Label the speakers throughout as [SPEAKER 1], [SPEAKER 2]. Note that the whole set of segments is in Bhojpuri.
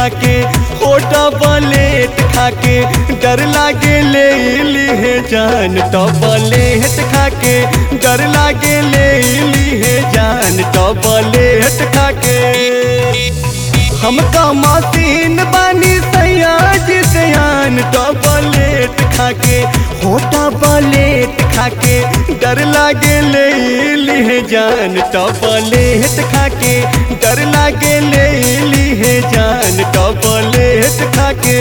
[SPEAKER 1] खाके होटा बलेट खाके डर लागे ले लीहे जान टबलेट खाके डर लागे ले लीहे जान टबलेट खाके हमका मशीन बानी सयाज सयान टबलेट खाके होटा बलेट खाके डर लागे ले लीहे जान टबलेट खाके डर लागे ले लीहे जान टबलेट खाके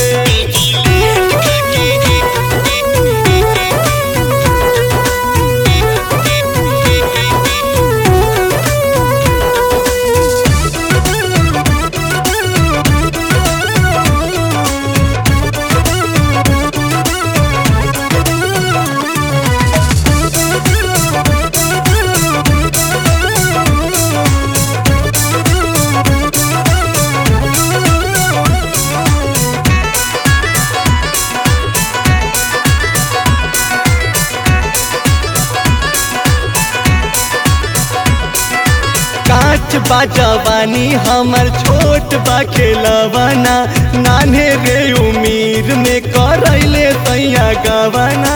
[SPEAKER 1] कांच बा जवानी हमर छोट बा खेलवाना नान्हे रे उमीर में करैले सैया गवाना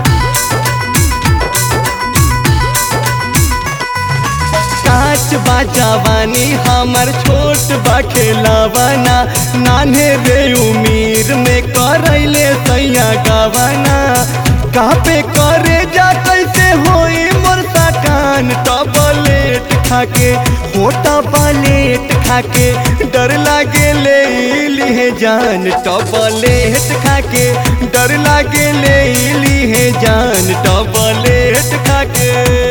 [SPEAKER 1] कांच बा जवानी हमर छोट बा खेलवाना नान्हे रे उमीर में करैले सैया गवाना कापे करे जा कैसे होई मोर सकान टबलेट खाके होटा पलेट खाके डर लागे ले लीहे जान टबलेट खाके डर लागे ले लीहे जान टबलेट खाके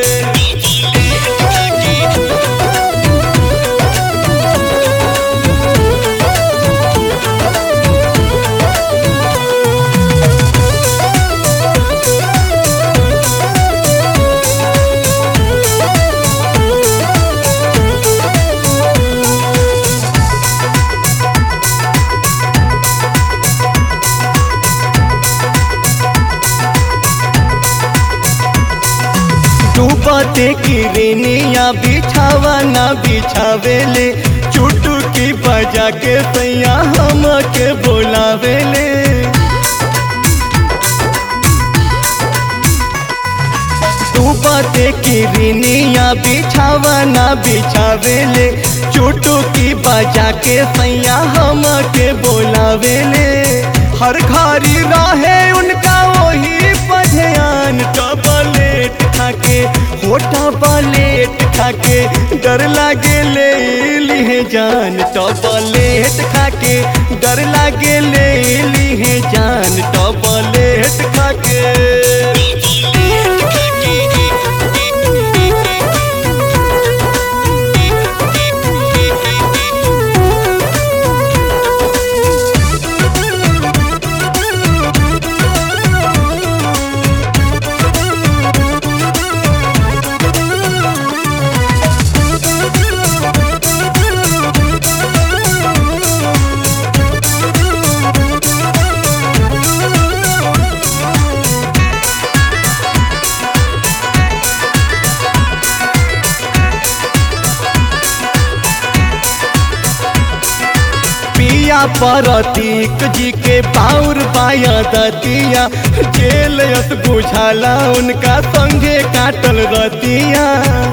[SPEAKER 1] डूबते किरनिया बिछावा ना बिछावेले चुटकी बजा के सैया हम के बोलावेले डूबते किरनिया बिछावा ना बिछावेले चुटकी बजा के सैया हम के बोलावेले हर घड़ी रहे उनका वही पधयान टबलेट खाके होटा बलेट खाके डर लागे ले लीहे जान टबलेट खाके डर लागे ले लीहे जान टबलेट खाके पिया परतीक जी के पाउर पाया दतिया जेल यस बुझाला उनका संगे काटल रतिया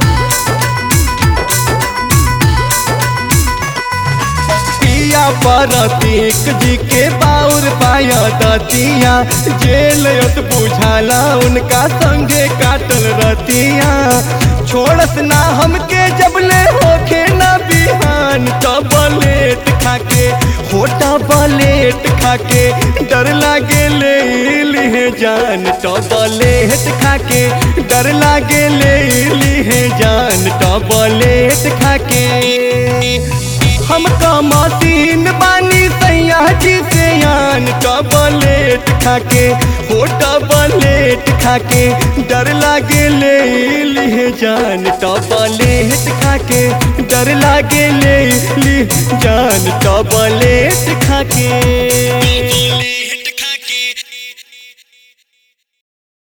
[SPEAKER 1] पिया परतीक जी के पाउर पाया दतिया जेल यस बुझाला उनका संगे काटल रतिया छोड़स ना हमके जबले होखे ना बिहान टबलेट खाके होटा बलेट खाके डर लागे ले लीहे जान टबलेट खाके डर लागे ले लीहे जान टबलेट खाके हमका मशीन बानी सैया जी से यान टबलेट खाके हो टबलेट खाके डर लागे ले ली जान टबलेट खाके डर लागे ले ली जान टबलेट खाके